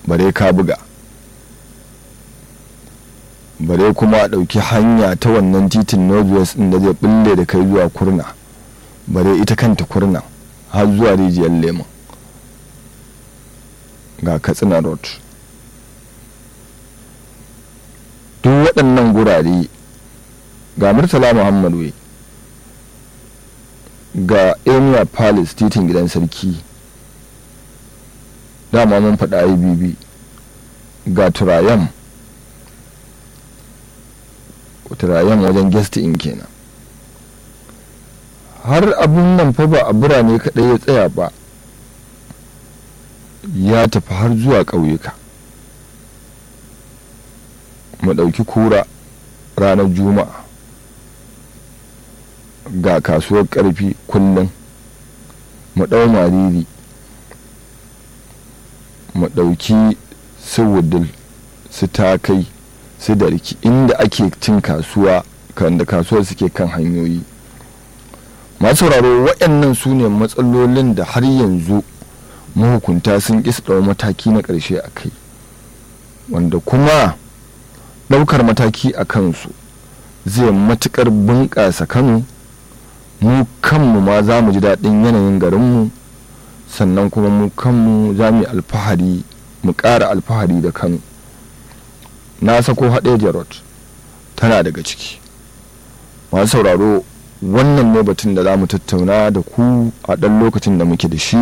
bare ka buga bare kuma a ɗauki hanya ta wannan titin northwest ɗin da zai bulle da kai zuwa kurna bare ita kanta kurna har zuwa rijiyar lemon ga katsina road duk waɗannan gurare ga murtala muhammad wai ga emir palace titin gidan sarki dama mun faɗa ibb ga turayen turayen wajen guest in kenan har abun nan fa ba a birane kaɗai ya tsaya ba ya tafi har zuwa ƙauyuka mu ɗauki kura ranar juma'a ga kasuwar ƙarfi kullum mu ɗau mariri mu ɗauki su wudul su takai su darki inda ake cin kasuwa kan da kasuwar suke kan hanyoyi masu sauraro waɗannan su ne matsalolin da har yanzu mahukunta sun ƙi su ɗau mataki na ƙarshe a kai wanda kuma ɗaukar mataki a kansu zai matuƙar bunƙasa kano mu kanmu ma za mu ji daɗin yanayin garinmu sannan kuma mu kanmu za mu yi alfahari mu ƙara alfahari da kano na sako haɗe jarot tana daga ciki masu sauraro wannan ne batun da za mu tattauna da ku a ɗan lokacin da muke da shi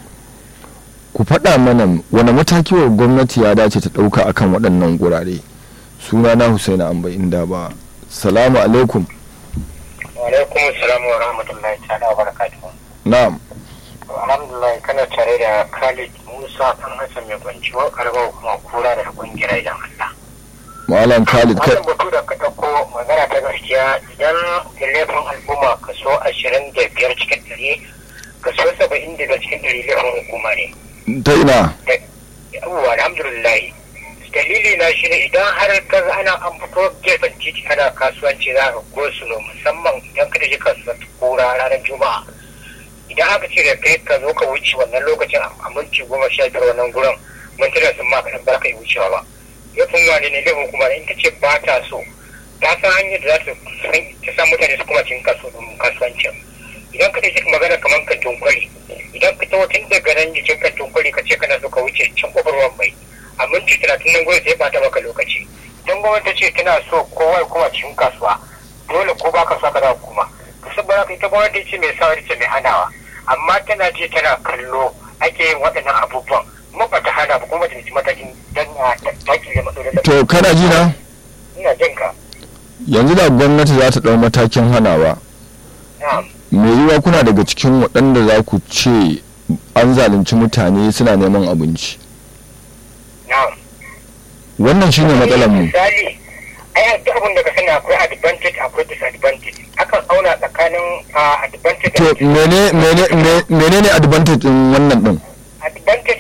ku faɗa mana wani mataki wa gwamnati ya dace ta ɗauka akan waɗannan gurare suna na husaina amba inda ba salamu alaikum alaikum salam wa rahmatullahi ta'ala wa barakatuhu na'am alhamdulillah kana tare da khalid musa dan hassan mai kwanci wa karba kuma kura da kungiyar idan allah malam khalid kai wannan batu da ka ɗauko magana ta gaskiya idan laifin al'umma kaso ashirin da biyar cikin ɗari kaso saba'in da biyar cikin ɗari laifin hukuma ne ta ina yawwa alhamdulillah dalili na shi ne idan har ka ana an fito gefen titi ana kasuwanci za ka gosulo musamman idan ka tafi kasuwar kura ranar juma'a idan aka ce da kai ka zo ka wuce wannan lokacin a minti goma sha biyar wannan gurin mintuna sun ma kaɗan ba ka yi wucewa ba laifin wani ne laifin kuma in ta ce ba ta so ta san hanyar da za ta sa mutane su kuma cikin kasuwancin idan ka tafi magana kamar ka tunkwari idan ka tawo tun daga nan jikin kan tunkwari ka ce kana so ka wuce can kofar ruwan mai a minti talatin nan gurin sai bata maka lokaci don gwamnati ta ce tana so kowa ya kuma cikin kasuwa dole ko ba ka so ka da kuma to saboda haka ita gwamnati ce mai sawari ce mai hanawa amma tana ce tana kallo ake yin waɗannan abubuwan kuma ba ta hana ba kuma ta ci matakin don a dakile matsalolin to kana ji na ina jin ka yanzu da gwamnati za ta ɗau matakin hanawa na'am mai yiwa kuna daga cikin waɗanda za ku ce an zalunci mutane suna neman abinci na'am wannan shine matsalar mu misali ai duk abin da ka sani akwai advantage akwai disadvantage akan auna tsakanin ah, advantage to da mene mene me- menene advantage din wannan din